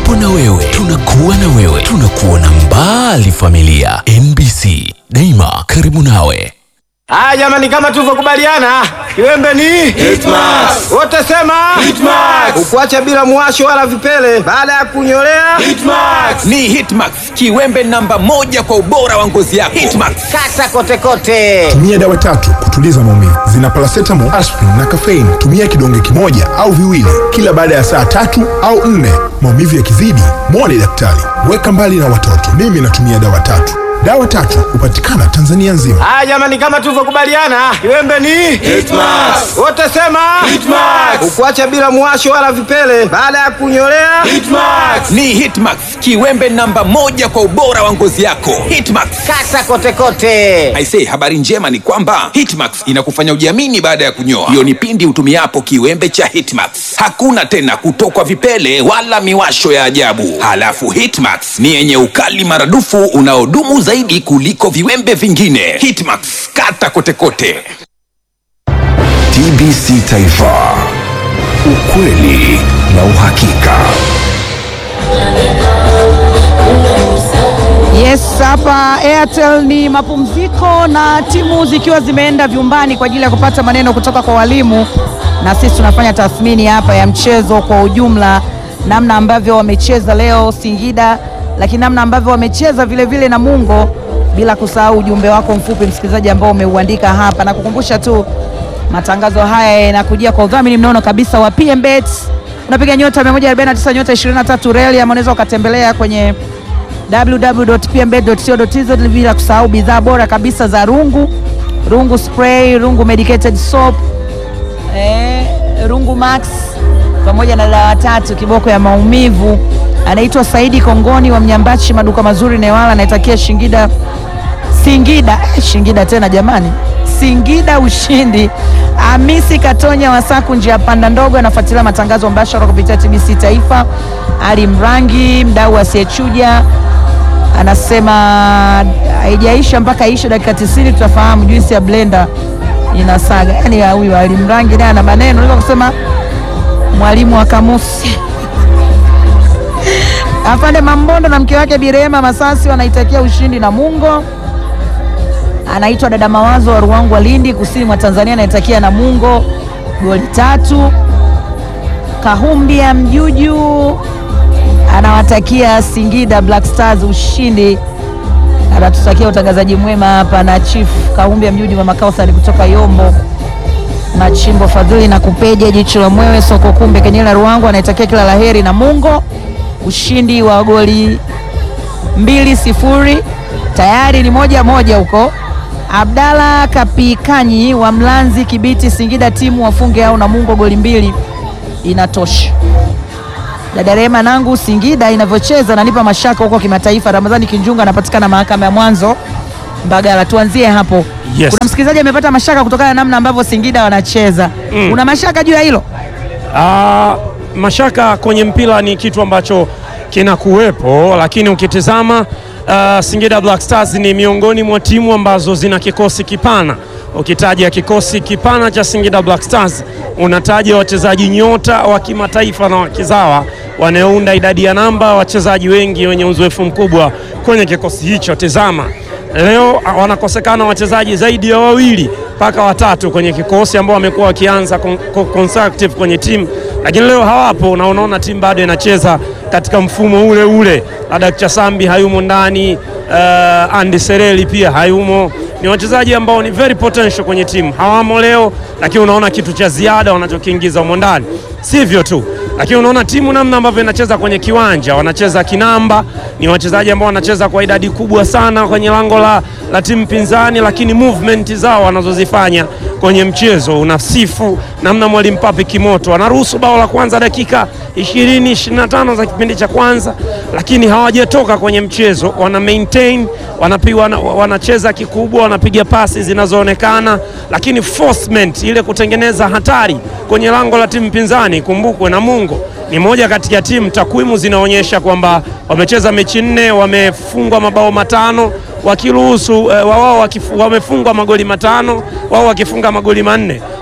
tupo na wewe, tunakuwa na wewe, tunakuona mbali. Familia MBC daima karibu nawe. Haya jamani, kama tulivyokubaliana, kiwembe ni Hitmax. wote sema Hitmax. ukuacha bila mwasho wala vipele baada ya kunyolea Hitmax. Ni Hitmax, kiwembe namba moja kwa ubora wa ngozi yako. Hitmax. kata kote kote. Tumia dawa tatu kutuliza maumivu, zina paracetamol, aspirin na caffeine. Tumia kidonge kimoja au viwili kila baada ya saa tatu au nne. Maumivu yakizidi, mwone daktari. Weka mbali na watoto. Mimi natumia dawa tatu. Dawa tatu hupatikana Tanzania nzima. Haya jamani, kama tulivyokubaliana, kiwembe ni Hitmax. wote sema Hitmax. ukuacha bila mwasho wala vipele baada ya kunyolea Hitmax. Ni Hitmax, kiwembe namba moja kwa ubora wa ngozi yako. Hitmax. kata kote kote. Aisee, habari njema ni kwamba Hitmax inakufanya ujiamini baada ya kunyoa. Hiyo ni pindi utumiapo kiwembe cha Hitmax. Hakuna tena kutokwa vipele wala miwasho ya ajabu. Halafu Hitmax ni yenye ukali maradufu unaodumu zaidi kuliko viwembe vingine. Hitmax, kata kote kote. TBC Taifa, ukweli na uhakika. Yes, hapa Airtel ni mapumziko na timu zikiwa zimeenda vyumbani kwa ajili ya kupata maneno kutoka kwa walimu, na sisi tunafanya tathmini hapa ya mchezo kwa ujumla, namna ambavyo wamecheza leo Singida, lakini namna ambavyo wamecheza vile vile Namungo, bila kusahau ujumbe wako mfupi msikilizaji ambao umeuandika hapa, na kukumbusha tu matangazo haya yanakujia kwa udhamini mnono kabisa wa PMBet. Unapiga nyota 149 nyota 23 reli, ama unaweza ukatembelea kwenye www.pmbet.co.tz bila kusahau bidhaa bora kabisa za rungu rungu spray rungu medicated soap eh, rungu max pamoja na dawa tatu kiboko ya maumivu anaitwa saidi kongoni wa mnyambachi maduka mazuri newala anaitakia shingida singida eh, shingida tena jamani singida ushindi amisi katonya wasaku njia panda ndogo anafuatilia matangazo mbashara kupitia tbc taifa ali mrangi mdau asiyechuja anasema haijaisha mpaka ishe dakika 90 tutafahamu juisi ya blender inasaga. Yani ya huyu alimrangi naye ana maneno, naweza kusema mwalimu wa kamusi. Afande Mambondo na mke wake Birema Masasi wanaitakia ushindi Namungo. Anaitwa dada Mawazo wa Ruangwa Lindi, kusini mwa Tanzania, anaitakia Namungo goli tatu. Kahumbia Mjuju anawatakia Singida Black Stars ushindi. Anatutakia utangazaji mwema hapa na Chief Kahumbia Mjuju, mama Kausari kutoka Yombo, Machimbo Fadhili na Kupeja, jicho la mwewe, soko kumbe, Kenyela Ruangu anaitakia kila laheri na Mungo ushindi wa goli mbili sifuri, tayari ni moja moja huko. Abdalla Kapikanyi wa Mlanzi Kibiti, Singida timu wafunge au Namungo goli mbili inatosha. Dada Rehema nangu Singida inavyocheza nanipa mashaka huko kimataifa. Ramadhani Kinjunga anapatikana mahakama ya mwanzo Mbagala. Tuanzie hapo. Yes. Kuna msikilizaji amepata mashaka kutokana na namna ambavyo Singida wanacheza. Mm. Una mashaka juu ya hilo? Ah, mashaka kwenye mpira ni kitu ambacho kinakuwepo, lakini ukitizama ah, Singida Black Stars ni miongoni mwa timu ambazo zina kikosi kipana. Ukitaja kikosi kipana cha Singida Black Stars unataja wachezaji nyota wa kimataifa na wakizawa wanaounda idadi ya namba wachezaji wengi wenye uzoefu mkubwa kwenye kikosi hicho. Tizama leo ah, wanakosekana wachezaji zaidi ya wawili mpaka watatu kwenye kikosi ambao wamekuwa wakianza con- con- consecutive kwenye timu, lakini leo hawapo na unaona timu bado inacheza katika mfumo ule ule. Ladak Chasambi hayumo ndani, uh, Andy Sereli pia hayumo. Ni wachezaji ambao ni very potential kwenye timu, hawamo leo, lakini unaona kitu cha ziada wanachokiingiza humo ndani. Sivyo tu, lakini unaona timu namna ambavyo inacheza kwenye kiwanja, wanacheza kinamba, ni wachezaji ambao wanacheza kwa idadi kubwa sana kwenye lango la, la timu pinzani, lakini movement zao wanazozifanya kwenye mchezo unasifu namna mwalimu Papi Kimoto anaruhusu bao la kwanza dakika 20 25 za kipindi cha kwanza, lakini hawajatoka kwenye mchezo, wana maintain wanapiga, wana, wanacheza kikubwa, wanapiga pasi zinazoonekana, lakini forcement ile kutengeneza hatari kwenye lango la timu pinzani. Kumbukwe Namungo ni moja kati ya timu, takwimu zinaonyesha kwamba wamecheza mechi nne, wamefungwa mabao matano wakiruhusu eh, wao wakifu- wamefungwa magoli matano, wao wakifunga magoli manne.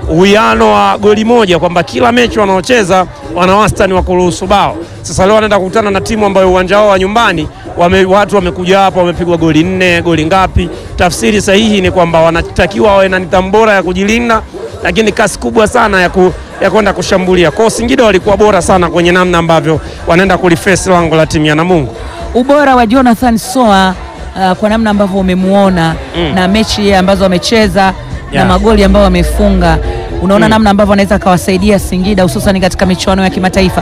uwiano wa goli moja, kwamba kila mechi wanaocheza wana wastani wa kuruhusu bao. Sasa leo wanaenda kukutana na timu ambayo uwanja wao wa nyumbani wame, watu wamekuja hapa wamepigwa goli nne, goli ngapi? Tafsiri sahihi ni kwamba wanatakiwa wawe na nidhamu bora ya kujilinda, lakini kasi kubwa sana ya ku ya kwenda kushambulia. Kwa hiyo Singida walikuwa bora sana kwenye namna ambavyo wanaenda kulifesi lango la timu ya Namungo. ubora wa Jonathan Soa uh, kwa namna ambavyo umemuona Mm. na mechi ambazo amecheza na Yeah. magoli ambayo amefunga, unaona Mm. namna ambavyo anaweza akawasaidia Singida hususan katika michuano ya kimataifa.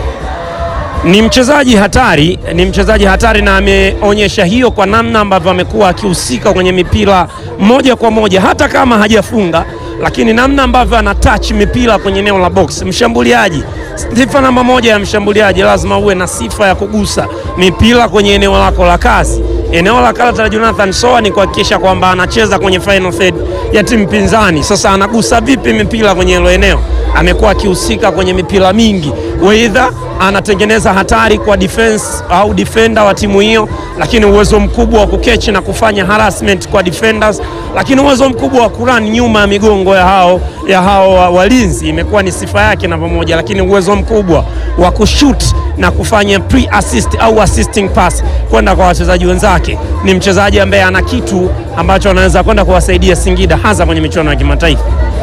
Ni mchezaji hatari, ni mchezaji hatari na ameonyesha hiyo kwa namna ambavyo amekuwa akihusika kwenye mipira moja kwa moja, hata kama hajafunga, lakini namna ambavyo ana touch mipira kwenye eneo la box. Mshambuliaji, sifa namba moja ya mshambuliaji lazima uwe na sifa ya kugusa mipira kwenye eneo lako la kazi. Eneo la karata la Jonathan Soa ni kuhakikisha kwamba anacheza kwenye final third ya timu pinzani. Sasa anagusa vipi mipira kwenye hilo eneo? Amekuwa akihusika kwenye mipira mingi, weidha anatengeneza hatari kwa defense au defender wa timu hiyo, lakini uwezo mkubwa wa kukechi na kufanya harassment kwa defenders, lakini uwezo mkubwa wa kurun nyuma ya migongo ya hao, ya hao wa- walinzi imekuwa ni sifa yake na pamoja, lakini uwezo mkubwa wa kushoot na kufanya pre assist au assisting pass kwenda kwa wachezaji wenzake. Ni mchezaji ambaye ana kitu ambacho anaweza kwenda kuwasaidia Singida hasa kwenye michuano ya kimataifa.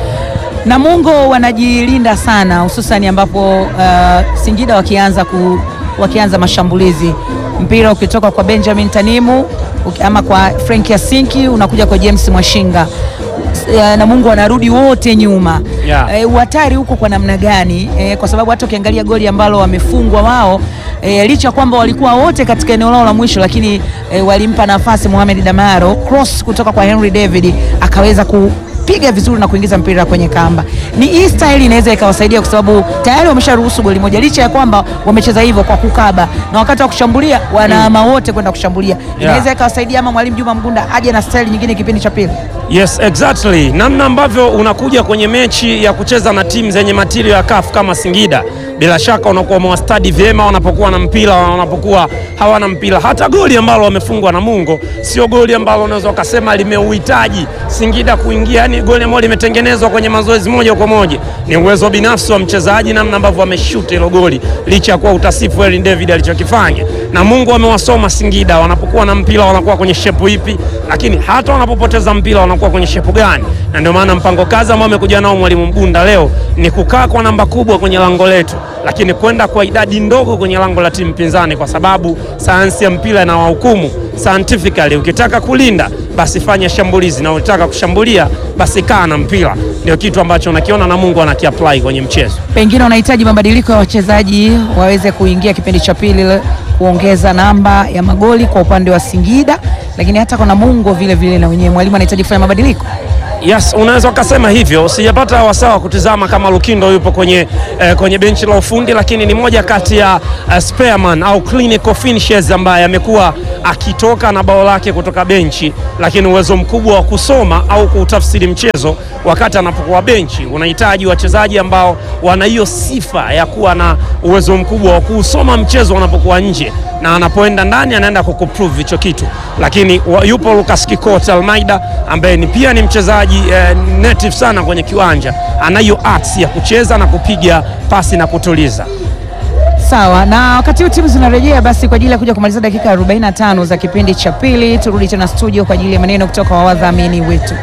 Namungo wanajilinda sana hususani ambapo uh, Singida wakianza, ku, wakianza mashambulizi, mpira ukitoka kwa Benjamin Tanimu uki- ama kwa Frank Yasinki unakuja kwa James Mwashinga uh, Namungo wanarudi wote nyuma Yeah. Eh, uhatari huko kwa namna gani? Eh, kwa sababu hata ukiangalia goli ambalo wamefungwa wao eh, licha ya kwamba walikuwa wote katika eneo lao la mwisho, lakini eh, walimpa nafasi Mohamed Damaro cross kutoka kwa Henry David akaweza kupiga vizuri na kuingiza mpira kwenye kamba. Ni hii style inaweza ikawasaidia kwa sababu tayari wamesharuhusu goli moja, licha ya kwamba wamecheza hivyo kwa kukaba, na wakati wa kushambulia wanaama wote kwenda kushambulia. Inaweza ikawasaidia ama mwalimu Juma Mgunda aje na style nyingine kipindi cha pili. Yes, exactly. Namna ambavyo unakuja kwenye mechi ya kucheza na timu zenye matirio ya CAF kama Singida, bila shaka unakuwa umewastadi vyema wanapokuwa na mpira na wanapokuwa hawana mpira. Hata goli ambalo wamefungwa na Mungo sio goli ambalo unaweza ukasema limeuhitaji Singida kuingia, yani goli ambalo limetengenezwa kwenye mazoezi moja kwa moja. Ni uwezo binafsi wa mchezaji, namna ambavyo ameshuti hilo goli, licha ya kuwa utasifu Erin David alichokifanya. Na Mungu amewasoma Singida, wanapokuwa na mpira wanakuwa kwenye shepu ipi, lakini hata wanapopoteza mpira wanakuwa kwenye shepu gani. Na ndio maana mpango kazi ambao amekuja nao mwalimu Mgunda leo ni kukaa kwa namba kubwa kwenye lango letu, lakini kwenda kwa idadi ndogo kwenye lango la timu pinzani, kwa sababu sayansi ya mpira na wahukumu scientifically. Ukitaka kulinda basi fanya shambulizi, na ukitaka kushambulia basi kaa na mpira. Ndio kitu ambacho nakiona na Mungu anakiapply kwenye mchezo. Pengine wanahitaji mabadiliko ya wachezaji waweze kuingia kipindi cha pili le- kuongeza namba ya magoli kwa upande wa Singida, lakini hata kwa Namungo vile vile na wenyewe mwalimu anahitaji kufanya mabadiliko. Yes, unaweza ukasema hivyo. Sijapata wasaa wa kutizama kama Lukindo yupo kwenye, eh, kwenye benchi la ufundi, lakini ni moja kati ya uh, spareman au clinical finishers ambaye amekuwa akitoka na bao lake kutoka benchi, lakini uwezo mkubwa wa kusoma au kuutafsiri mchezo wakati anapokuwa benchi. Unahitaji wachezaji ambao wana hiyo sifa ya kuwa na uwezo mkubwa wa kuusoma mchezo wanapokuwa nje na anapoenda ndani anaenda kukuprove hicho kitu, lakini wa, yupo Lucas Kikot Almeida ambaye ni pia ni mchezaji eh, native sana kwenye kiwanja, anayo arts ya kucheza na kupiga pasi na kutuliza. Sawa, na wakati huu timu zinarejea basi kwa ajili ya kuja kumaliza dakika 45 za kipindi cha pili. Turudi tena studio kwa ajili ya maneno kutoka kwa wadhamini wetu.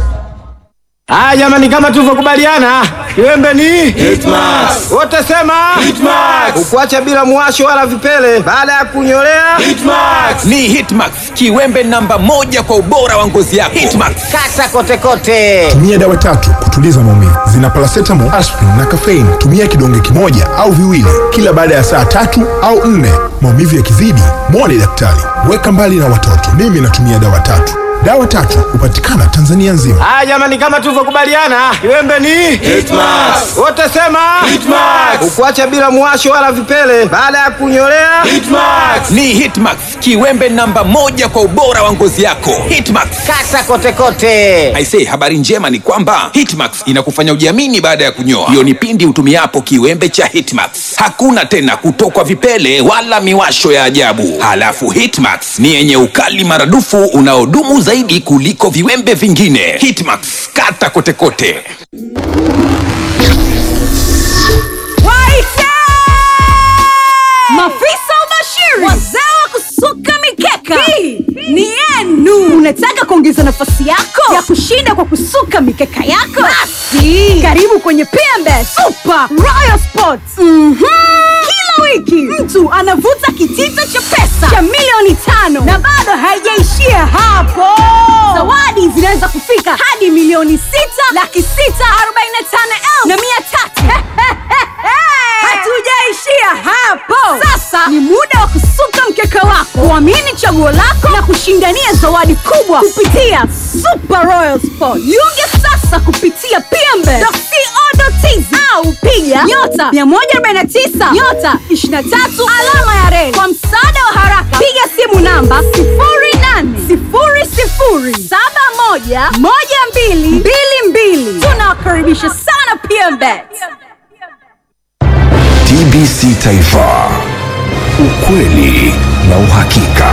Haya jamani, kama tulivyokubaliana, kiwembe ni Hitmax. wote sema Hitmax. ukuacha bila muwasho wala vipele baada ya kunyolea Hitmax. Ni Hitmax, kiwembe namba moja kwa ubora wa ngozi yako. Hitmax. kata kote kote. Tumia dawa tatu kutuliza maumivu. Zina paracetamol, aspirin na caffeine. Tumia kidonge kimoja au viwili kila baada ya saa tatu au nne. Maumivu yakizidi, mwone daktari. Weka mbali na watoto. Mimi natumia dawa tatu. Dawa tatu hupatikana Tanzania nzima. Haya jamani, kama tulivyokubaliana, kiwembe ni Hitmax. wote sema Hitmax. ukuacha bila muwasho wala vipele baada ya kunyolea Hitmax. Ni Hitmax, kiwembe namba moja kwa ubora wa ngozi yako. Hitmax. kata kote kote. Aisee, habari njema ni kwamba Hitmax inakufanya ujiamini baada ya kunyoa. Hiyo ni pindi utumiapo kiwembe cha Hitmax. Hakuna tena kutokwa vipele wala miwasho ya ajabu. Halafu Hitmax ni yenye ukali maradufu unaodumu zaidi kuliko viwembe vingine. Hitmax, kata kote kote. nafasi yako ya kushinda kwa kusuka mikeka yako basi karibu kwenye pmb super royal sports mm kila wiki mtu anavuta kitita cha pesa cha milioni tano na bado haijaishia hapo zawadi zinaweza kufika hadi milioni sita laki sita arobaini na tano elfu na mia tatu hatujaishia hapo sasa ni muda wa kusuka mkeka wako kuamini chaguo lako na kushindania zawadi kubwa kupitia super royal sport jiunge sasa kupitia pmbe.co.tz au piga nyota 149 nyota 23 alama ya reli kwa msaada wa haraka piga simu namba 0800711222 tunawakaribisha sana pmbet TBC Taifa, ukweli na uhakika.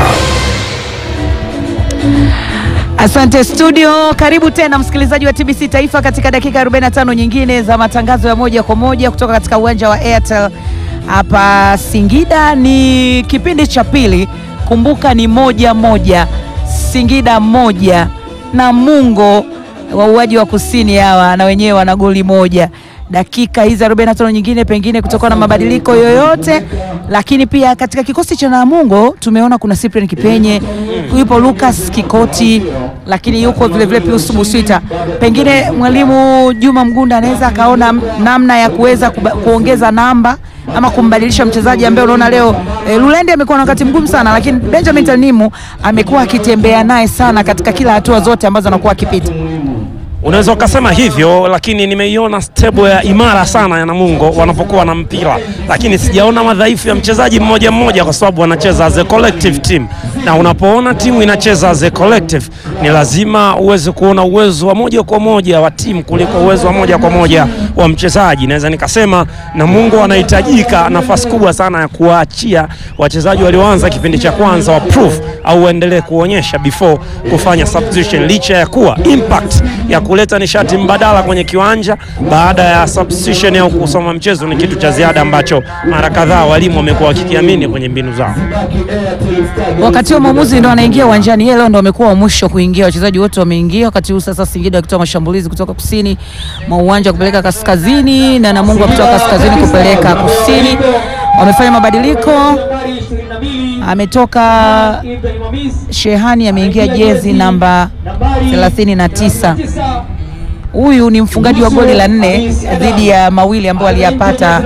Asante studio, karibu tena msikilizaji wa TBC Taifa katika dakika 45 nyingine za matangazo ya moja kwa moja kutoka katika uwanja wa Airtel hapa Singida. Ni kipindi cha pili, kumbuka ni moja moja, Singida moja na Mungo wauaji wa kusini hawa na wenyewe wana goli moja dakika hizi 45 nyingine pengine kutokana na mabadiliko yoyote, lakini pia katika kikosi cha Namungo tumeona kuna Cyprian Kipenye, yupo Lucas Kikoti, lakini yuko vile vile Pius Buswita. Pengine mwalimu Juma Mgunda anaweza akaona namna ya kuweza kuba- kuongeza namba ama kumbadilisha mchezaji ambaye unaona leo e, Lulende amekuwa na wakati mgumu sana, lakini Benjamin Tanimu amekuwa akitembea naye sana katika kila hatua zote ambazo anakuwa akipita. Unaweza ukasema hivyo, lakini nimeiona stable ya imara sana ya Namungo wanapokuwa na mpira, lakini sijaona madhaifu ya mchezaji mmoja mmoja, kwa sababu wanacheza as a collective team, na unapoona timu inacheza as a collective, ni lazima uweze kuona uwezo wa moja kwa moja wa timu kuliko uwezo wa moja kwa moja wa mchezaji. Naweza nikasema Namungo wanahitajika nafasi kubwa sana ya kuwaachia wachezaji walioanza kipindi cha kwanza wa proof au waendelee kuonyesha before kufanya substitution, licha ya kuwa impact ya kuleta nishati mbadala kwenye kiwanja baada ya substitution au kusoma mchezo ni kitu cha ziada ambacho mara kadhaa walimu wamekuwa wakikiamini kwenye mbinu zao. Wakati huo mwamuzi ndo anaingia uwanjani, yeye leo ndo amekuwa wa mwisho kuingia. Wachezaji wote wameingia wakati huu sasa, Singida wakitoa mashambulizi kutoka kusini mwa uwanja kupeleka kaskazini na Namungo kutoka kaskazini kupeleka kusini. Wamefanya mabadiliko, ametoka Shehani ameingia jezi namba 39. Huyu ni mfungaji wa goli la nne dhidi ya mawili ambayo aliyapata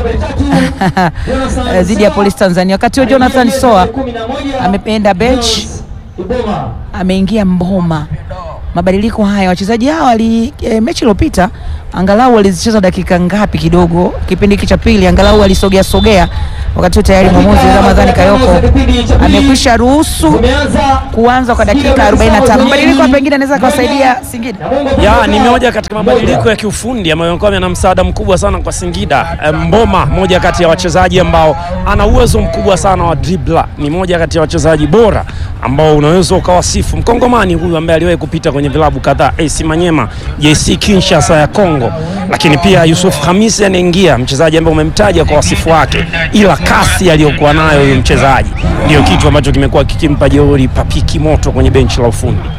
dhidi ya Polisi Tanzania. Wakati huo Jonathan Soa ameenda bench, ameingia Mboma. Mabadiliko haya wachezaji hawa wali e, mechi iliyopita angalau walizicheza dakika ngapi kidogo, kipindi hiki cha pili angalau walisogea sogea. Wakati huu tayari mwamuzi Ramadhani Kayoko amekwisha ruhusu kuanza kwa dakika 45. Mabadiliko pengine anaweza kuwasaidia Singida. Ya, ni moja katika mabadiliko ya kiufundi ambayo yamekuwa yana msaada mkubwa sana kwa Singida. Eh, Mboma, moja kati ya wachezaji ambao ana uwezo mkubwa sana wa dribbler, ni moja kati ya wachezaji bora ambao unaweza ukawasifu. Mkongomani huyu ambaye aliwahi kupita kwenye vilabu kadhaa, AC Manyema, JC Kinshasa ya Kongo, lakini pia Yusuf Hamisi anaingia, mchezaji ambaye umemtaja kwa wasifu wake, ila kasi aliyokuwa nayo huyu mchezaji ndio kitu ambacho kimekuwa kikimpa jeuri papiki moto kwenye benchi la ufundi.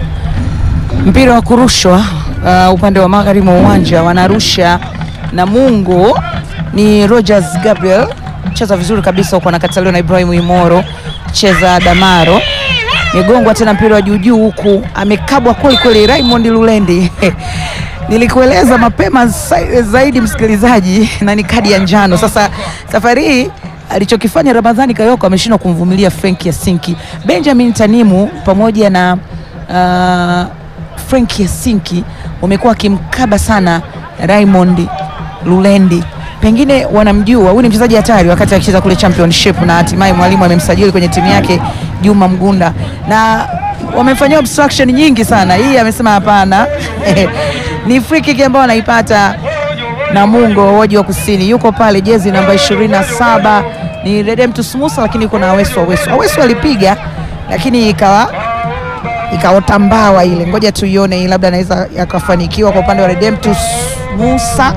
mpira wa kurushwa uh, upande wa magharibi mwa uwanja wanarusha Namungo ni Rogers Gabriel, cheza vizuri kabisa huko, anakataliwa na Ibrahim Imoro, cheza Damaro, megongwa tena mpira wa juujuu huku, amekabwa kweli kweli Raymond Lulendi nilikueleza mapema za- zaidi msikilizaji, na ni kadi ya njano. Sasa safari hii alichokifanya Ramadhani Kayoko ameshindwa kumvumilia Frank Yasinki. Benjamin Tanimu pamoja na uh, Frank Yasinki wamekuwa wakimkaba sana Raymond Lulendi, pengine wanamjua huyu ni mchezaji hatari, wakati akicheza kule championship, na hatimaye mwalimu amemsajili kwenye timu yake Juma Mgunda, na wamefanyia obstruction nyingi sana. Hii amesema hapana, ni free kick ambayo anaipata Namungo waji wa kusini, yuko pale jezi namba 27 ni Redemptus Musa, lakini yuko na Awesu Awesu. Awesu alipiga lakini ikawa ikaota mbawa ile, ngoja tuione hii, labda anaweza yakafanikiwa kwa upande wa Redemptus Musa.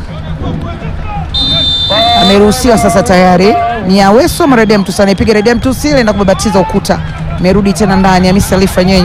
Ameruhusiwa sasa, tayari ni Awesu ama Redemptus anaipiga Redemptus ile na kubabatiza ukuta, imerudi tena ndani. Hamisi Alifa Nyenye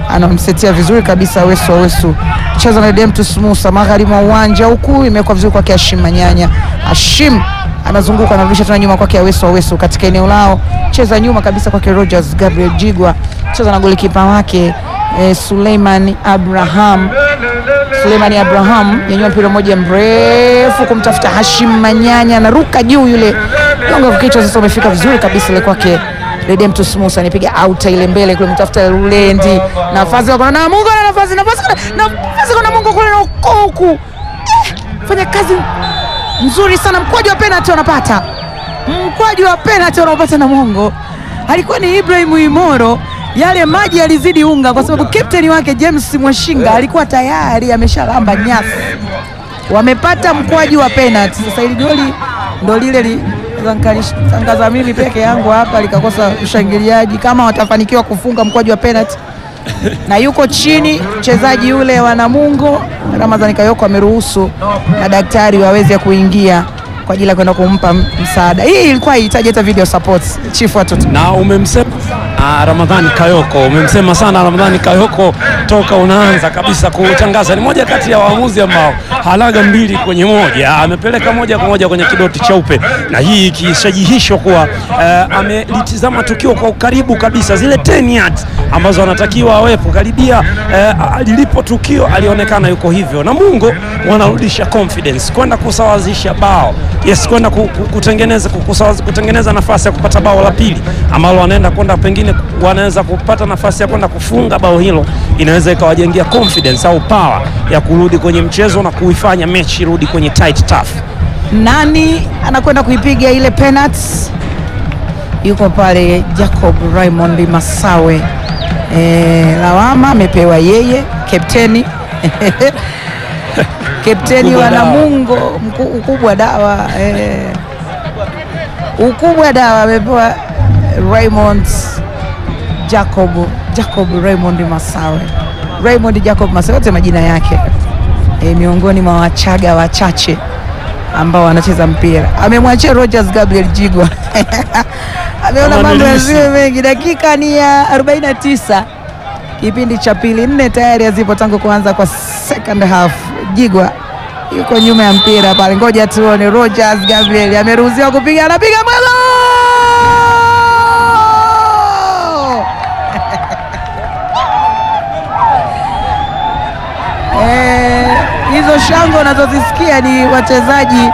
anamsetia vizuri kabisa Awesu. Awesu cheza na Demtus Musa magharibi mwa uwanja huku, imewekwa vizuri kwake Hashim Manyanya. Hashim anazunguka anarudisha tena nyuma kwake Awesu. Awesu katika eneo lao, cheza nyuma kabisa kwake Rogers Gabriel Jigwa, cheza na golikipa wake eh, Suleiman Abraham Suleimani Abraham nyanyua mpira mmoja mrefu kumtafuta Hashim Manyanya, anaruka juu yule gonga kwa kichwa. Sasa umefika vizuri kabisa ile kwake Redemptus Musa, anipiga auta ile mbele kule, mtafuta Lulendi, nafasi wako na Mungu na nafasi nafasi nafasi kuna Mungu kule na ukoku eh, fanya kazi nzuri sana, mkwaju wa penalty wanapata, mkwaju wa penalty wanaopata na Mungu alikuwa ni Ibrahim Imoro yale maji yalizidi unga, kwa sababu kapteni wake James Mwashinga alikuwa tayari ameshalamba nyasi. Wamepata mkwaju wa penalty. Sasa hili goli ndo lile li tangaza mimi peke yangu hapa likakosa ushangiliaji, kama watafanikiwa kufunga mkwaju wa penalty na yuko chini mchezaji yule wa Namungo Ramadhani Kayoko ameruhusu na daktari waweze kuingia kwa ajili ya kwenda kumpa msaada. Hii ilikuwa haihitaji hata video support, chief watoto na umemsema ah, Ramadhani Kayoko, umemsema sana Ramadhani Kayoko toka unaanza kabisa kutangaza. Ni moja kati ya waamuzi ambao halaga mbili kwenye moja, amepeleka moja kwa moja kwenye kidoti cheupe, na hii ikishajihishwa kuwa eh, amelitizama tukio kwa ukaribu kabisa, zile 10 yards ambazo anatakiwa awepo karibia eh, lilipo tukio alionekana yuko hivyo. Namungo wanarudisha confidence kwenda kusawazisha bao yes, kwenda ku- ku- kutengeneza ku- kusawazi- kutengeneza nafasi ya kupata bao la pili ambalo wanaenda kwenda pengine wanaweza kupata nafasi ya kwenda kufunga bao hilo, inaweza ikawajengea confidence au power ya kurudi kwenye mchezo na kuifanya mechi irudi kwenye tight tough. Nani anakwenda kuipiga ile penalty? Yuko pale Jacob Raymond Masawe. E, lawama amepewa yeye kapteni kapteni Ukubwa wa dawa. Namungo mku- ukubwa dawa e, ukubwa dawa amepewa Raymond Jacob Jacob Raymond Masawe Raymond Jacob Masawe, yote majina yake e, miongoni mwa Wachaga wachache ambao wanacheza mpira. Amemwachia Rogers Gabriel Jigwa ameona Kama mambo nilisi. yasiwe mengi. Dakika ni ya 49 kipindi cha pili, nne tayari hazipo tangu kuanza kwa second half. Jigwa yuko nyuma ya mpira pale, ngoja tuone. Rogers Gabriel ameruhusiwa kupiga, anapiga mwelo Eh, hizo shangwe unazozisikia ni wachezaji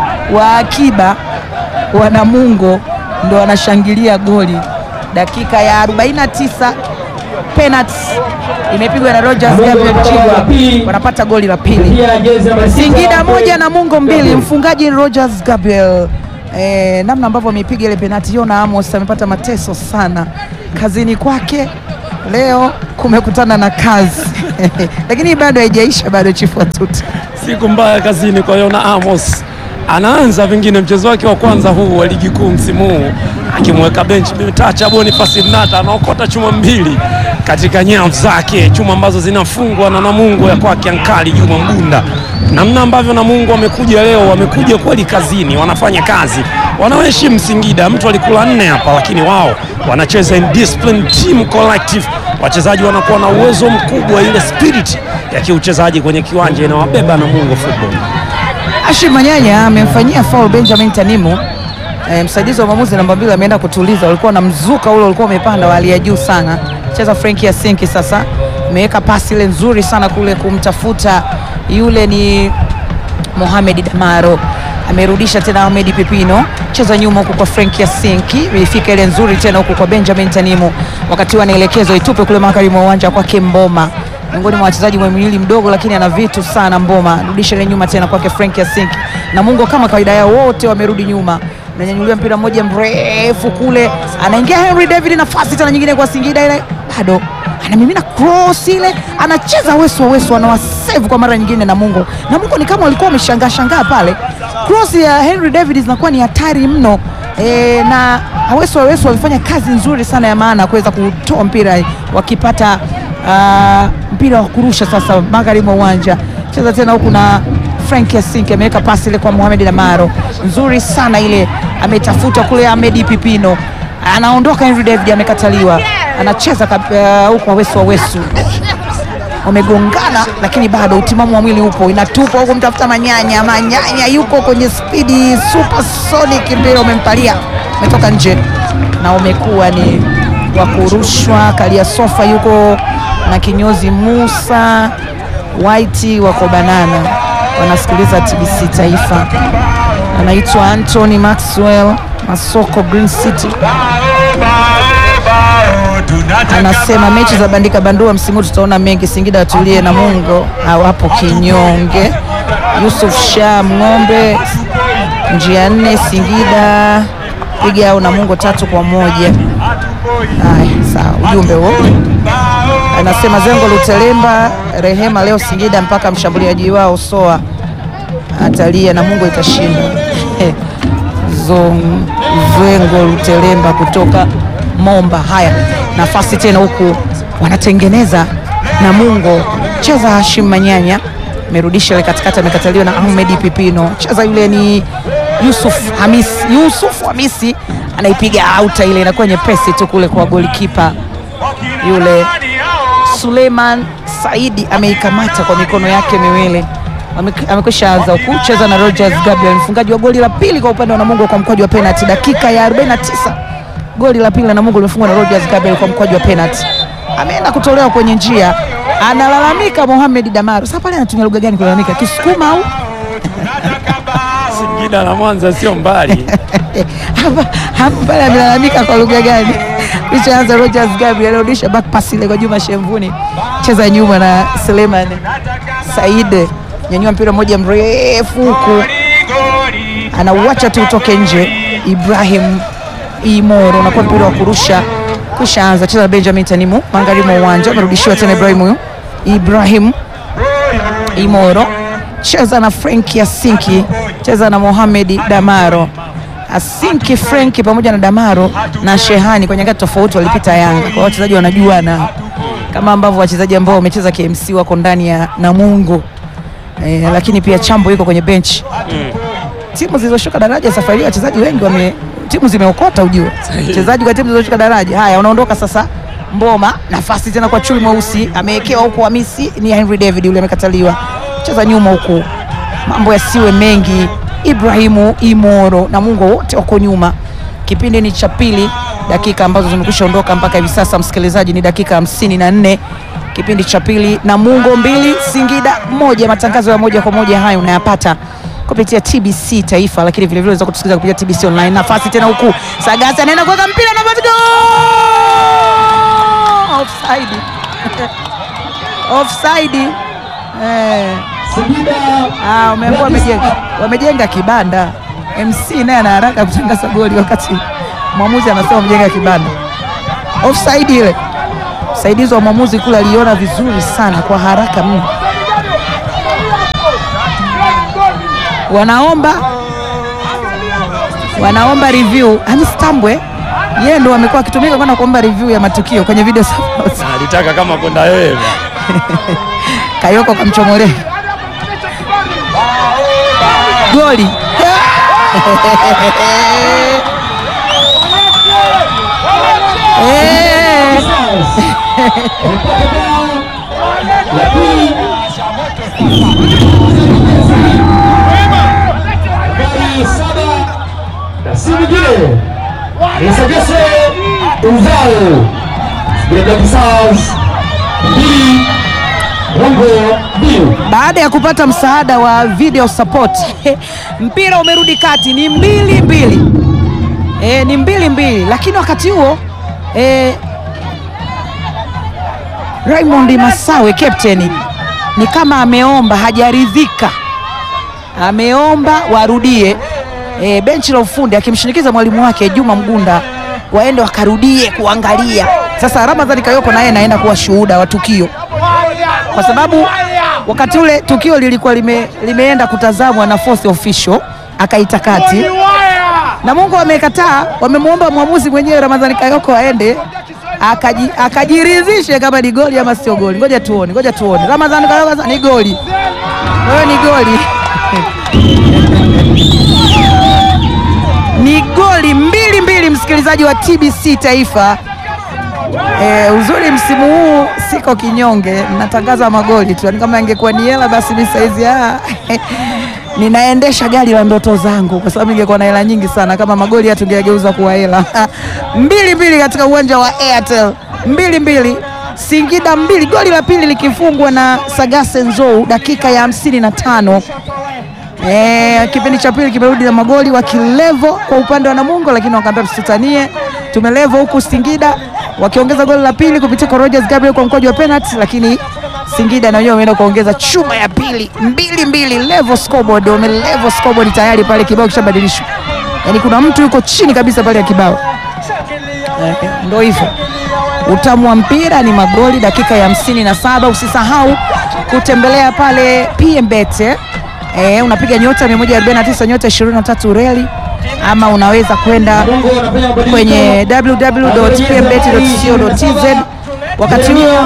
wa akiba wa Namungo ndo wanashangilia goli. Dakika ya 49 penalty imepigwa na Rogers Gabriel Chigwa, wanapata goli la pili. Singida moja Namungo mbili, mfungaji Rogers Gabriel. Eh, namna ambavyo amepiga ile penalti, Yona Amos amepata mateso sana kazini kwake leo, kumekutana na kazi lakini bado haijaisha, bado chifu watuta Siku mbaya kazini kwa Yona Amos. Anaanza pengine mchezo wake wa kwanza huu wa ligi kuu msimu huu akimweka benchi Tacha Boniface Mnata anaokota chuma mbili katika nyavu zake, chuma ambazo zinafungwa na Namungo ya kwake Ankali Juma Mgunda. Namna ambavyo Namungo wamekuja leo, wamekuja kweli kazini, wanafanya kazi, wanaheshimu Singida. Mtu alikula nne hapa, lakini wao wanacheza in discipline, team collective. Wachezaji wanakuwa na uwezo mkubwa, ile spirit ya kiuchezaji kwenye kiwanja inawabeba Namungo Football. Ashim Manyanya amemfanyia foul Benjamin Tanimu. E, msaidizi wa mwamuzi namba mbili ameenda kutuliza, ulikuwa na mzuka ule ulikuwa umepanda wa hali ya juu sana. Cheza Frenki Yasinki sasa, imeweka pasi ile nzuri sana kule kumtafuta yule ni Mohamed Damaro, amerudisha tena Ahmed Pipino, cheza nyuma huku kwa Frenki Yasinki, ilifika ile nzuri tena huku kwa Benjamin Tanimu, wakati wanaelekezwa itupe kule magharibi mwa uwanja kwake Mboma miongoni mwa wachezaji mwenye mwili mdogo lakini ana vitu sana. Mboma rudisha ile nyuma tena kwake Frank Yasinki na Mungo, kama kawaida yao wote wamerudi nyuma, nanyanyuliwa mpira mmoja mrefu kule, anaingia Henry David, nafasi tena nyingine kwa Singida, ile bado anamimina cross ile, anacheza Wesu wa Wesu, anawasave kwa mara nyingine na Mungo na Mungo ni kama walikuwa wameshangaa shangaa pale, cross ya Henry David zinakuwa ni hatari mno e, na Awesu wa Wesu walifanya kazi nzuri sana ya maana kuweza kutoa mpira wakipata Ah, mpira wa kurusha sasa magharibi mwa uwanja, cheza tena huku na Frank Yasinki ameweka pasi ile kwa Mohamed Damaro, nzuri sana ile, ametafuta kule Ahmed Pipino, anaondoka Henry David, amekataliwa. anacheza kab- uh, huko Awesu Awesu wamegongana lakini bado utimamu wa mwili upo, inatupa huko mtafuta Manyanya. Manyanya yuko kwenye spidi supersonic, mpira umempalia, umetoka nje na umekuwa ni wa kurushwa. Kalia sofa yuko na kinyozi Musa White wako banana, wanasikiliza TBC Taifa. Anaitwa Anthony Maxwell Masoko Green City anasema mechi za bandika bandua msimu huu tutaona mengi. Singida atulie na Mungo hawapo kinyonge. Yusuf Shah Ng'ombe njia nne Singida piga au na Mungo tatu kwa moja. Haya, sawa, ujumbe huo anasema Zengo Lutelemba Rehema leo Singida mpaka mshambuliaji wao Soa atalia na Mungo itashinda. Zong- Zengo Lutelemba kutoka Momba. Haya, nafasi tena huku wanatengeneza Namungo, cheza Hashim Manyanya, amerudisha ile katikati, amekataliwa na Ahmed Pipino, cheza yule ni Yusuf Hamisi. Yusuf Hamisi anaipiga auta, ile inakuwa nyepesi tu kule kwa golikipa yule Suleiman Saidi ameikamata kwa mikono yake miwili. Ame- Amekwisha anza kucheza na Rogers Gabriel, mfungaji wa goli la pili kwa upande wa Namungo kwa mkwaju wa penalty, dakika ya 49. Goli la pili la Namungo limefungwa na Rogers Gabriel kwa mkwaju wa penalty. Ameenda kutolewa kwenye njia, analalamika Mohamed Damaro. Sasa pale anatumia lugha gani kulalamika? Kisukuma au Singida na Mwanza sio mbali. hapa hapa pale amelalamika kwa lugha gani? Kishaanza Rogers Gabriel arudisha back pass ile kwa Juma Shemvuni, cheza nyuma na Suleiman Said, nyanyua mpira mmoja mrefu huku, anauacha tu utoke nje. Ibrahim Imoro unakuwa mpira wa kurusha, kisha anza cheza na Benjamin Tanimu magharibi mwa uwanja, amerudishiwa tena Ibrahim huyu Ibrahim Imoro cheza na Frank Yasinki, cheza na Mohamed Damaro. Asinki, Frank pamoja na Damaro na Shehani kwa nyakati tofauti walipita Yanga, kwa hiyo wachezaji wanajuana kama ambavyo wachezaji ambao wamecheza KMC wako ndani ya Namungo eh, lakini pia Chambo yuko kwenye bench timu zilizoshuka daraja safari hii wachezaji wengi wame timu zimeokota ujue wachezaji kwa timu zilizoshuka daraja haya wanaondoka sasa Mboma nafasi tena kwa chui mweusi amewekewa huku Hamisi ni Henry David yule amekataliwa cheza nyuma huku mambo yasiwe mengi Ibrahimu Imoro na Mungo wote wako nyuma kipindi ni cha pili dakika ambazo zimekwisha ondoka mpaka hivi sasa msikilizaji ni dakika hamsini na nne kipindi cha pili na Mungo mbili Singida moja matangazo ya moja kwa moja hayo unayapata kupitia TBC Taifa, lakini vile vile unaweza kutusikiliza kupitia TBC Online. Nafasi tena huku Sagasi anaenda kuweka mpira na goal! offside offside eh. Ah, umeambiwa wamejenga wamejenga kibanda. MC naye ana haraka kutangaza goli wakati mwamuzi anasema wamejenga kibanda. Offside ile msaidizi wa mwamuzi kule aliona vizuri sana kwa haraka mno. Wanaomba wanaomba review. Hamis Tambwe yeye ndo amekuwa akitumika kwenda kuomba review ya matukio kwenye video support. Na alitaka kama kwenda wewe. Kayoko kamchomolea goli Eh. si mwingine Lesegese Uzao Black Stars mbili Mungo mbili baada ya kupata msaada wa video support mpira umerudi kati, ni mbili mbili e, ni mbili mbili, lakini wakati huo e, Raymond Masawe captain ni kama ameomba, hajaridhika, ameomba warudie e, benchi la ufundi akimshinikiza mwalimu wake Juma Mgunda waende wakarudie kuangalia. Sasa Ramadhani Kayoko naye naenda kuwa shuhuda wa tukio kwa sababu wakati ule tukio lilikuwa lime, limeenda kutazamwa na fourth official akaita kati na Mungu wamekataa, wamemwomba mwamuzi mwenyewe Ramadhani Kayoko aende akaji, akajiridhishe kama ni goli ama sio goli. Ngoja tuone, ngoja tuone. Ramadhani Kayoko sasa ni goli, wewe ni goli ni goli mbili mbili, msikilizaji wa TBC Taifa E, uzuri msimu huu siko kinyonge, natangaza magoli tu, yani kama ingekuwa ni hela basi mi saizi ah, ninaendesha gari la ndoto zangu, kwa sababu ingekuwa na hela nyingi sana kama magoli haya tungeyageuza kuwa hela. mbili mbili katika uwanja wa Airtel, mbili mbili Singida mbili, goli la pili likifungwa na Sagase Nzou dakika ya hamsini na tano. Eh, kipindi cha pili kimerudi na magoli wakilevo kwa upande wa Namungo, lakini wakaambia msitanie, tumelevo huku Singida wakiongeza goli la pili kupitia kwa Rogers Gabriel kwa mkwaju wa penalty, lakini Singida na wenyewe wameenda kuongeza chuma ya pili mbili mbili, level scoreboard, wame level scoreboard tayari pale, kibao kishabadilishwa, yaani kuna mtu yuko chini kabisa pale ya kibao. Eh, ndo hivyo utamu wa mpira ni magoli dakika ya hamsini na saba. Usisahau kutembelea pale PMBet eh, unapiga nyota 149 nyota 23 reli, ama unaweza kwenda kwenye www.pmbet.co.tz. Wakati huo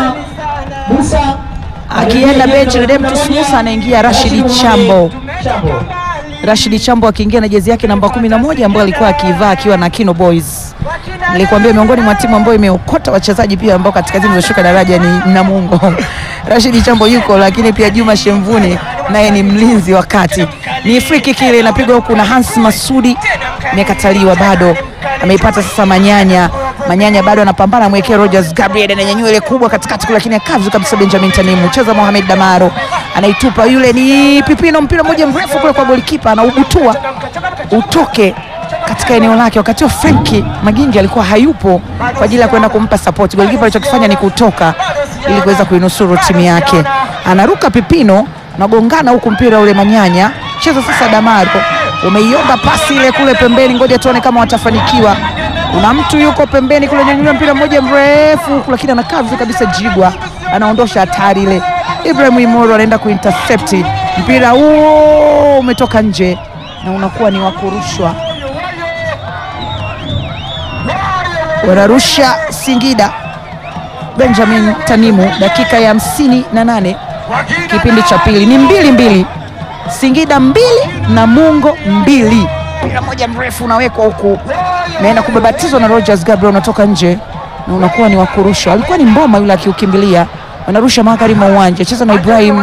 akienda benchi Redemptus Musa anaingia Rashidi Chambo. Rashidi Chambo akiingia na jezi yake namba 11 ambayo alikuwa akivaa akiwa na Kino Boys. Nilikwambia miongoni mwa timu ambayo imeokota wachezaji pia ambao katika timu zilizoshuka daraja ni Namungo. Rashidi Chambo yuko, lakini pia Juma Shemvuni naye ni mlinzi wa kati. Ni free kick ile inapigwa huku na Hans Masudi, imekataliwa bado. Ameipata sasa Manyanya. Manyanya bado anapambana, mwekea Rogers Gabriel ananyanyua ile kubwa katikati kule, lakini akavu kabisa Benjamin Tanimu. Cheza Mohamed Damaro anaitupa, yule ni Pipino, mpira mmoja mrefu kule kwa golikipa, anaubutua utoke katika eneo lake. Wakati huo Frenki Magingi alikuwa hayupo kwa ajili ya kwenda kumpa support. Golikipa alichokifanya ni kutoka ili kuweza kuinusuru timu yake. Anaruka Pipino, nagongana huku mpira ule Manyanya. Cheza sasa Damaro, umeiomba pasi ile kule pembeni, ngoja tuone kama watafanikiwa. Kuna mtu yuko pembeni kule, nyanyua mpira mmoja mrefu huku, lakini anakaa vizuri kabisa. Jigwa anaondosha hatari ile. Ibrahim Imoro anaenda kuintercept mpira huo, umetoka nje na unakuwa ni wa kurushwa wanarusha Singida. Benjamin Tanimu, dakika ya hamsini na nane kipindi cha pili ni mbili mbili, Singida mbili Namungo mbili. Mpira moja mrefu unawekwa huku, naenda kubabatizwa na Rogers Gabriel, unatoka nje na unakuwa ni wa kurusha. Alikuwa ni Mboma yule akiukimbilia, wanarusha magharibi mwa uwanja, cheza na Ibrahim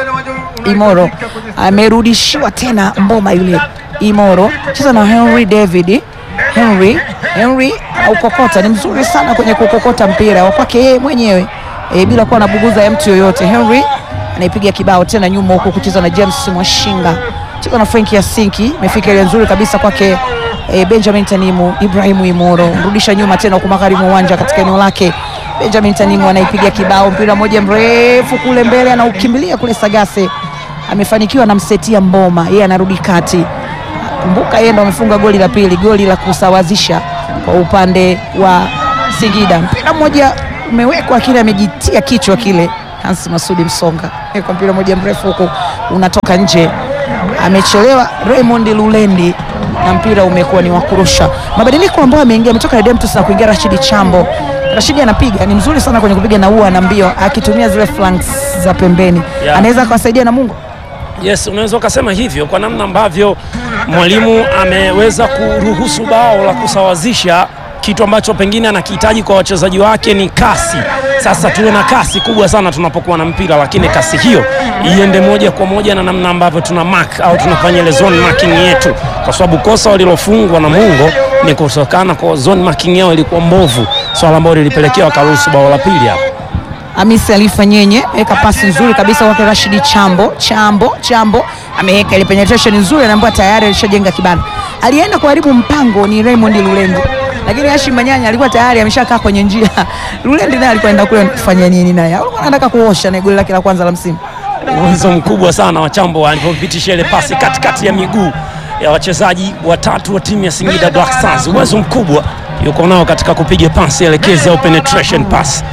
Imoro, amerudishiwa tena Mboma yule Imoro, cheza na Henry David Henry Henry aukokota, ni mzuri sana kwenye kukokota mpira wa kwake yeye mwenyewe e, bila kuwa anabuguza ya mtu yoyote. Henry anaipiga kibao tena nyuma huko kucheza na James Mwashinga, cheza na Frank Yasinki, imefika ile nzuri kabisa kwake e, Benjamin Tanimu. Ibrahimu Imoro mrudisha nyuma tena huko magharibi uwanja katika eneo lake. Benjamin Tanimu anaipiga kibao, mpira mmoja mrefu kule mbele, anaukimbilia kule Sagase, amefanikiwa namsetia Mboma, yeye anarudi kati Kumbuka yeye ndo amefunga goli la pili, goli la kusawazisha kwa upande wa Singida. Mpira mmoja umewekwa, kile amejitia kichwa kile Hans Masudi Msonga, kwa mpira mmoja mrefu huko unatoka nje, amechelewa Raymond Lulendi na mpira umekuwa ni wa kurusha. Mabadiliko ambayo ameingia, ametoka Redemptus na kuingia Rashidi Chambo. Rashidi anapiga, ni mzuri sana kwenye kupiga na ua na mbio, akitumia zile flanks za pembeni, Yeah. anaweza kuwasaidia Namungo. Yes, unaweza ukasema hivyo kwa namna ambavyo mwalimu ameweza kuruhusu bao la kusawazisha, kitu ambacho pengine anakihitaji kwa wachezaji wake ni kasi. Sasa tuwe na kasi kubwa sana tunapokuwa na mpira, lakini kasi hiyo iende moja kwa moja na namna ambavyo tuna mark au tunafanya ile zone marking yetu, kwa sababu kosa walilofungwa na Mungo ni kutokana kwa zone marking yao ilikuwa mbovu, swala ambalo lilipelekea wakaruhusu bao la pili hapo. Hamisi Alifa Nyenye weka pasi nzuri kabisa kwake Rashidi Chambo. Chambo Chambo ameweka ile penetration nzuri, anaambiwa tayari alishajenga kibanda. Alienda kuharibu mpango ni Raymond Lulendi, lakini Hashim Manyanya alikuwa tayari ameshakaa kwenye njia. Lulendi naye alikuwa anaenda kule kufanya nini naye? Alikuwa anataka kuosha na goli lake la kwanza la msimu. uwezo mkubwa sana wa Chambo alipopitisha ile pasi katikati ya miguu ya wachezaji watatu wa timu ya Singida Black Stars. Uwezo mkubwa yuko nao katika kupiga pasi elekezi au penetration pass.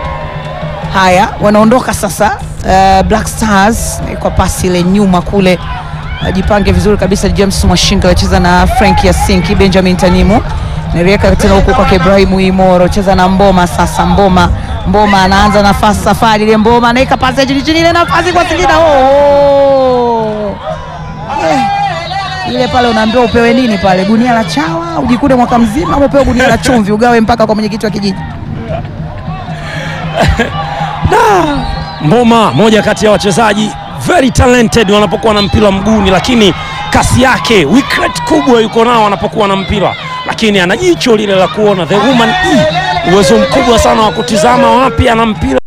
Haya, wanaondoka sasa uh, Black Stars eh, kwa pasi ile nyuma kule, ajipange vizuri kabisa. James Mwashinga anacheza na Frank Yasinki, Benjamin Tanimu nariweka tena huko kwake Ibrahimu Imoro, cheza na Mboma sasa. Mboma Mboma anaanza nafasi safari ile, Mboma anaweka pasi ya chini chini, ile nafasi kwa Singida. Oh, oh. Eh, ile pale unaambiwa upewe nini pale, gunia la chawa ujikute mwaka mzima, ama upewe gunia la chumvi ugawe mpaka kwa mwenyekiti wa kijiji. Da! Mboma moja kati ya wachezaji very talented wanapokuwa na mpira mguuni, lakini kasi yake weak rate kubwa yuko nao anapokuwa na mpira, lakini ana jicho lile la kuona the woman E, uwezo mkubwa sana wa kutizama wapi ana mpira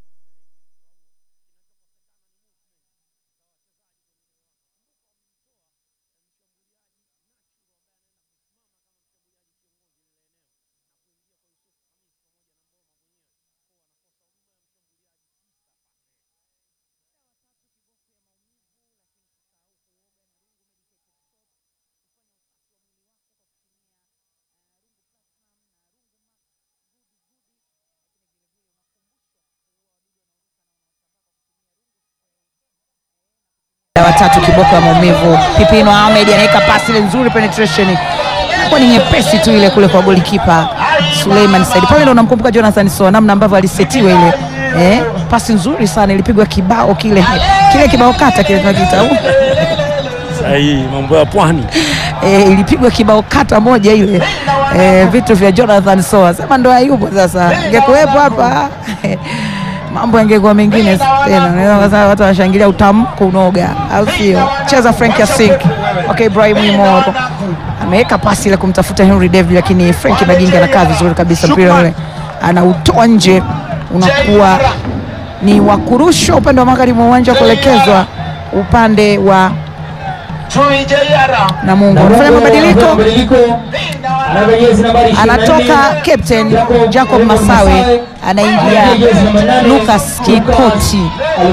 watatu kiboko ya maumivu. Pipino Ahmed anaweka pasi ile nzuri, penetration kwa ni nyepesi tu ile kule kwa golikipa Suleiman Said. Pale ndo unamkumbuka Jonathan Soa, namna ambavyo alisetiwa ile eh, pasi nzuri sana ilipigwa kibao kile kile kibao kata kile tunakiita au sahihi, mambo ya pwani. eh, ilipigwa kibao kata moja ile eh, vitu vya Jonathan Soa, sema ndo hayupo sasa, ingekuwepo hapa mambo yangekuwa mengine tena. Unaweza kusema watu wanashangilia utamko unoga, au sio? Cheza Frank Yasink. Okay, Ibrahim Imoro ameweka pasi ile kumtafuta Henry David, lakini Frank Baginga anakaa vizuri kabisa, mpira ule anautoa nje, unakuwa ni wa kurushwa upande wa magharibi mwa uwanja kuelekezwa upande wa Namungo. Anafanya mabadiliko anatoka captain Jacob Masawe, anaingia Lucas Kikoti,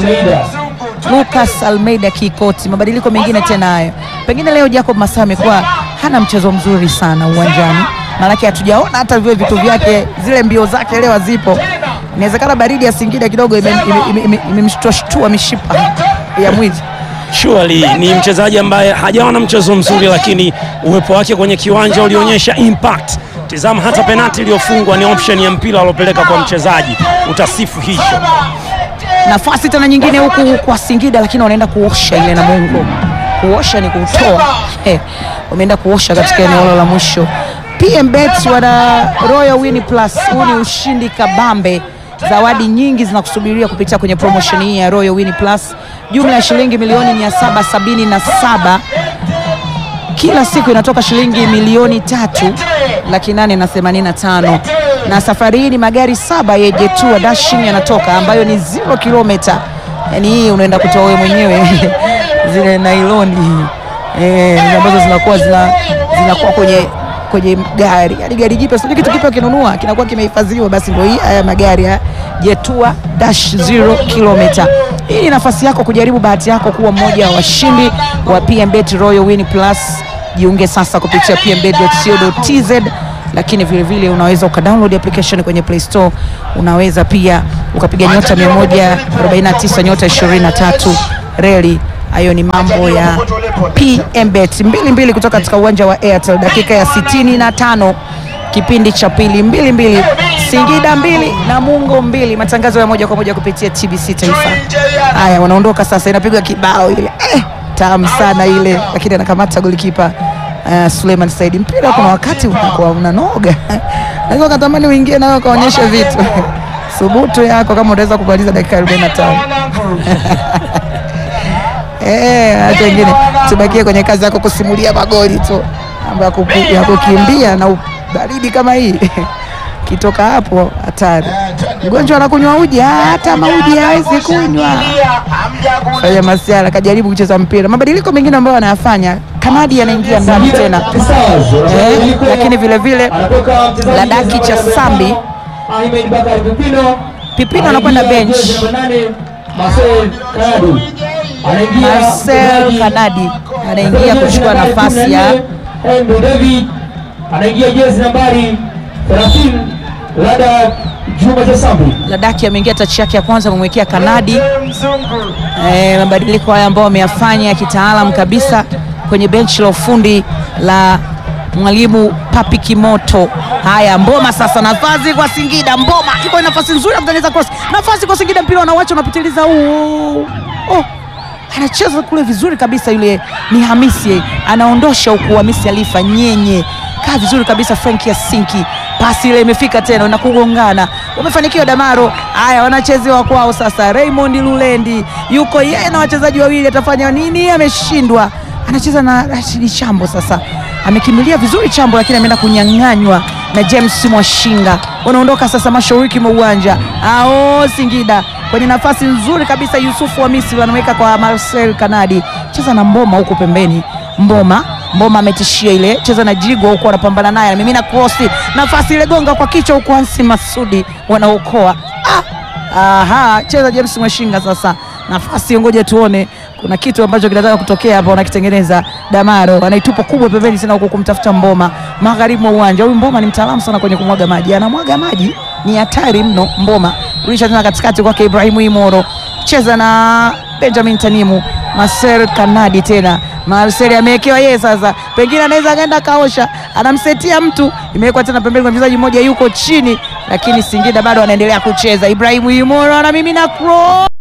Lucas Almeida Kikoti. Mabadiliko mengine tena hayo, pengine leo Jacob Masawe amekuwa hana mchezo mzuri sana uwanjani, maanake hatujaona hata vile vitu vyake, zile mbio zake leo hazipo. Inawezekana baridi ya Singida kidogo imemshtua mishipa ya mwili. Surely ni mchezaji ambaye hajawa na mchezo mzuri, lakini uwepo wake kwenye kiwanja ulionyesha impact. Tizama hata penati iliyofungwa ni option ya mpira aliopeleka kwa mchezaji, utasifu hicho. Nafasi tena nyingine huku kwa Singida, lakini wanaenda kuosha ile Namungo. Kuosha ni kutoa, eh, wameenda kuosha katika eneo la mwisho. PMBet wana Royal Win Plus, huu ni ushindi kabambe zawadi nyingi zinakusubiria kupitia kwenye promotion hii ya Royal Win Plus, jumla ya shilingi milioni 777 kila siku inatoka shilingi milioni tatu laki nane na themanini na tano na safari hii ni magari saba ya Jetua Dashing yanatoka ambayo ni zero kilomita, yani hii unaenda kutoa wewe mwenyewe zile nailoni eh, ambazo zinakuwa zina, zinakuwa kwenye kwenye gari yani gari jipya, sio kitu kipya kinunua kinakuwa kimehifadhiwa, basi ndio hii haya magari ya Jetua Dash zero kilomita. Hii ni nafasi yako kujaribu bahati yako kuwa mmoja wa washindi wa PMBet Royal Win Plus. Jiunge sasa kupitia pmbet.co.tz, lakini vile vile unaweza ukadownload application kwenye Play Store. Unaweza pia ukapiga nyota 149 nyota 23 reli hayo ni mambo ya PMBet mbili mbili kutoka katika uwanja wa Airtel, dakika ya sitini na tano kipindi cha pili, mbili mbili, Singida mbili Namungo mbili. Matangazo ya moja kwa moja kupitia TBC Taifa. Haya, wanaondoka sasa, inapigwa kibao ile eh, tamu sana ile, lakini anakamata golikipa uh, Suleiman Said. Mpira kuna wakati unakuwa unanoga naweza ukatamani uingie nayo ukaonyeshe vitu thubutu yako kama unaweza kumaliza dakika 45 Eh, hata wengine tubakie kwenye kazi yako kusimulia magoli tu mambo ya kuku- ya kukimbia na baridi kama hii kitoka hapo hatari. Mgonjwa anakunywa uji, ah, hata mauji hawezi kunywa. Fanya masiara, kajaribu kucheza mpira. Mabadiliko mengine ambayo anayafanya, Kanadi anaingia ndani tena eh, lakini vile vile Ladaki cha Sambi Ahmed Bakari Pipino Pipino anakwenda bench. Marcel Kanadi anaingia Marcel Kanadi anaingia kuchukua nafasi ya Andrew David anaingia jezi nambari 30 Lada Juma Jasambi Ladaki ameingia tachi yake ya kwanza, amemwekea Kanadi. Eh, mabadiliko haya ambayo ameyafanya ya kitaalam kabisa kwenye benchi la ufundi la mwalimu Papi Kimoto. Haya, Mboma sasa, nafasi kwa Singida. Mboma iko nafasi nzuri ya kutengeneza cross, nafasi kwa Singida, mpira unawacha unapitiliza. Oh, oh, anacheza kule vizuri kabisa, yule ni Hamisi, anaondosha huku. Hamisi Alifa nyenye kaa vizuri kabisa. Frank Yasinki, pasi ile imefika tena na kugongana wamefanikiwa Damaro. Haya, wanachezewa kwao sasa. Raymond Lulendi yuko yeye na wachezaji wawili, atafanya nini? Ameshindwa, anacheza na Rashidi Chambo. Sasa amekimbilia vizuri Chambo, lakini ameenda kunyang'anywa na James Mwashinga. Wanaondoka sasa mashariki mwa uwanja ao Singida kwenye nafasi nzuri kabisa. Yusufu wa Misri anaweka kwa Marcel Kanadi, cheza na Mboma huko pembeni. Mboma Mboma ametishia ile, cheza na Jigwa huko, anapambana naye, anamimina krosi, nafasi ile gonga kwa kichwa huko, Hansi Masudi wanaokoa. Ah, aha, cheza James Mwashinga sasa, nafasi ngoja tuone kuna kitu ambacho kinataka kutokea hapa, wanakitengeneza. Damaro anaitupa kubwa pembeni sana huko kumtafuta Mboma magharibi mwa uwanja. Huyu Mboma ni mtaalamu sana kwenye kumwaga maji, anamwaga maji, ni hatari mno. Mboma rudisha tena katikati kwake Ibrahimu Imoro, cheza na Benjamin Tanimu, Marcel Kanadi tena Marcel amewekewa yeye sasa, pengine anaweza akaenda kaosha, anamsetia mtu, imewekwa tena pembeni kwa mchezaji mmoja yuko chini, lakini Singida bado anaendelea kucheza. Ibrahimu Imoro anamimina cross